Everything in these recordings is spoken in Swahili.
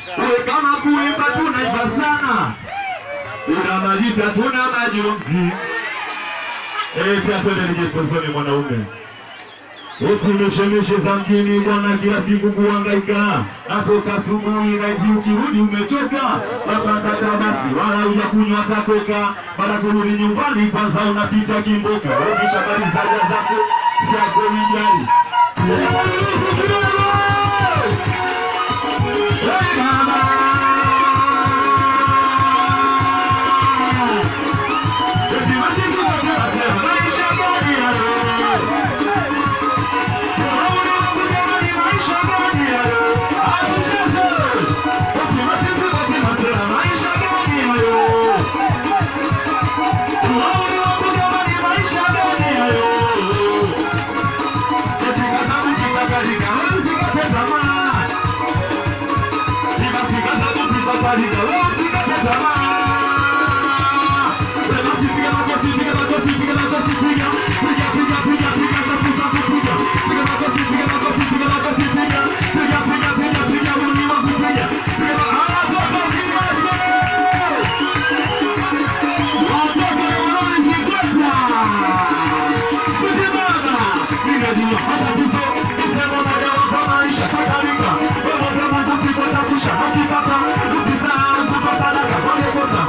we kama kuimba tunaimba sana, ila majita tuna majonzi. Eti atwende nijepozoni mwanaume Eti mishemishe za mjini bwana, kila siku kuhangaika, atoka asubuhi na eti ukirudi umechoka, wapata tabasi wala hujakunywa takoka, baada kurudi nyumbani kwanza unapita kimboka, ukishamaliza haja zako vyako vijali Hey, mama! Eti machizi wote wasema, maisha gani hayo? Usisahau kutoa sadaka kwa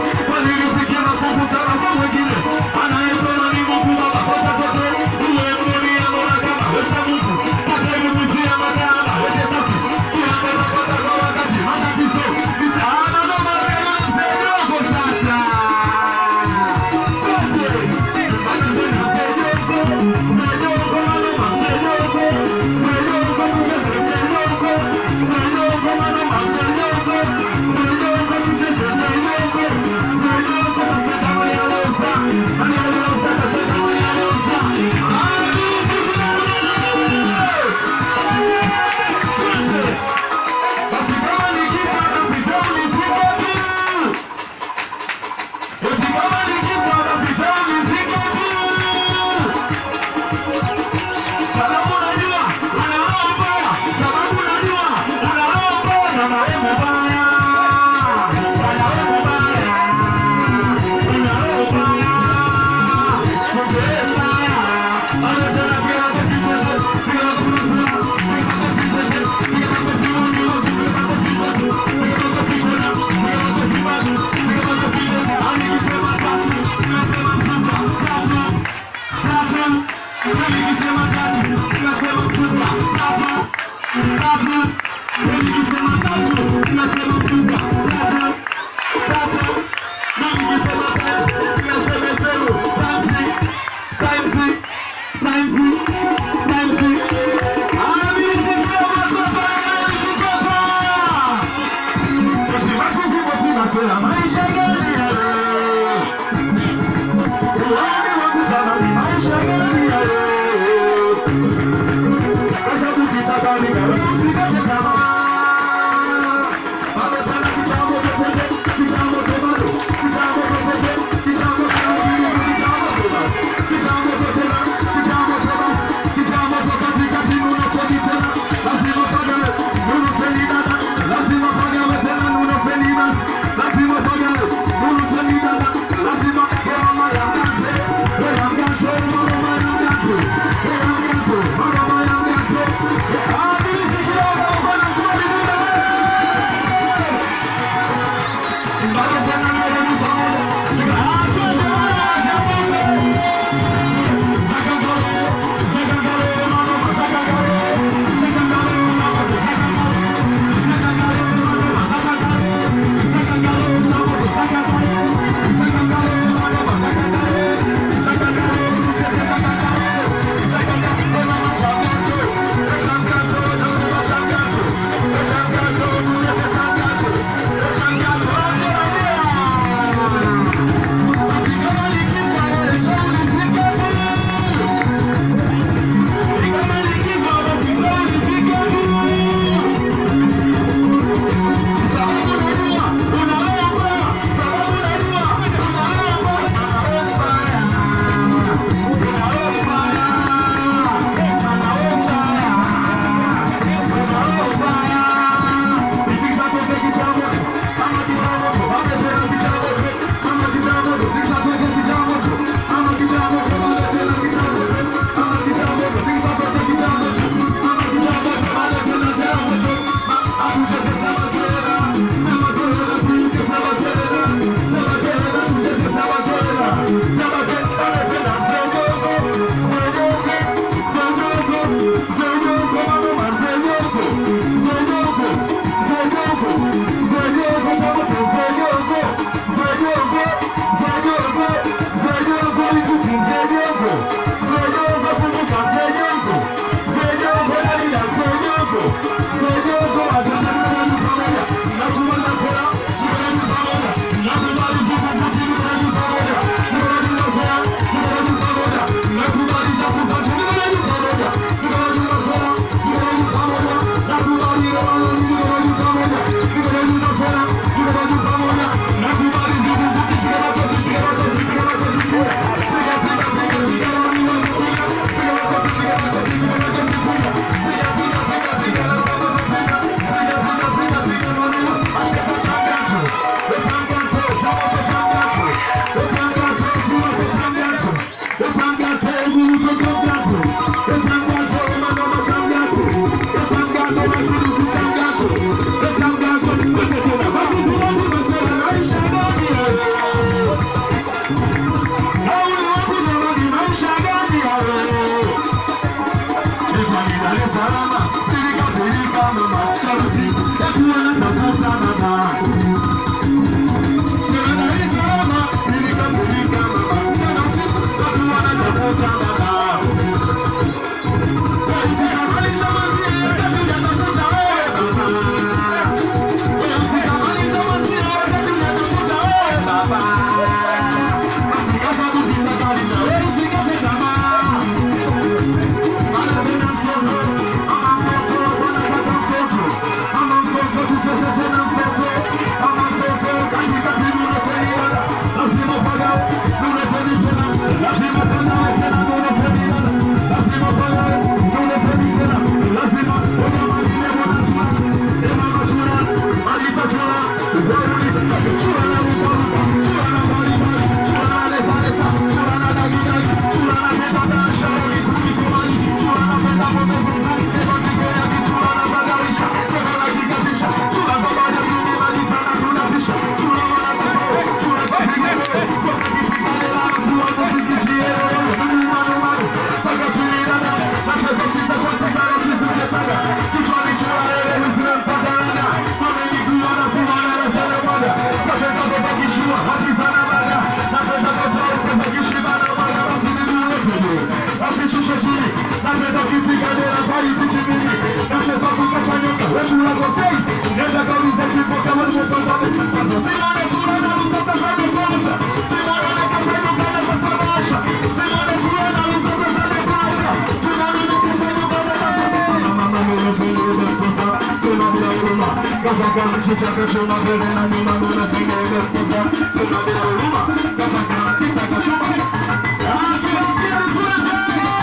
Kafaka mchicha kachuma mbele na nyuma mbona pengine kuza kuna bila huruma Kafaka mchicha kachuma Ah, kila siku tuende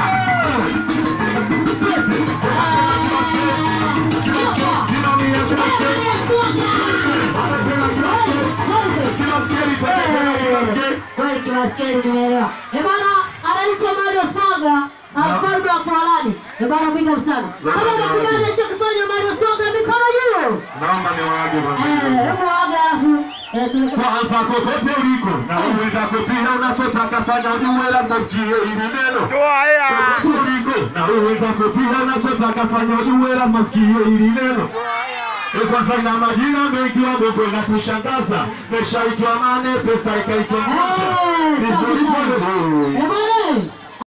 Simamia kila siku Kweli kimaskini nimeelewa. Eh bwana, anaitwa Mario Soga, mfalme wa Koalani. Eh bwana, big up sana. Kama unakubali alichokifanya Mario Soga, mikono juu. Naomba niwaage Eh, kwanza. hebu waage alafu eh tuleke. Kwanza kokote uliko na uendako pia unachotaka fanya ujue lazima usikie hili neno. Kokote uliko na uendako pia unachotaka fanya ujue lazima usikie hili neno. E, kwanza ina majina mengi waboko inakushangaza. Pesa itwa mane, pesa ikaitwa moja. Eh, Ndipo safi ipo sana. leo. Eh bwana,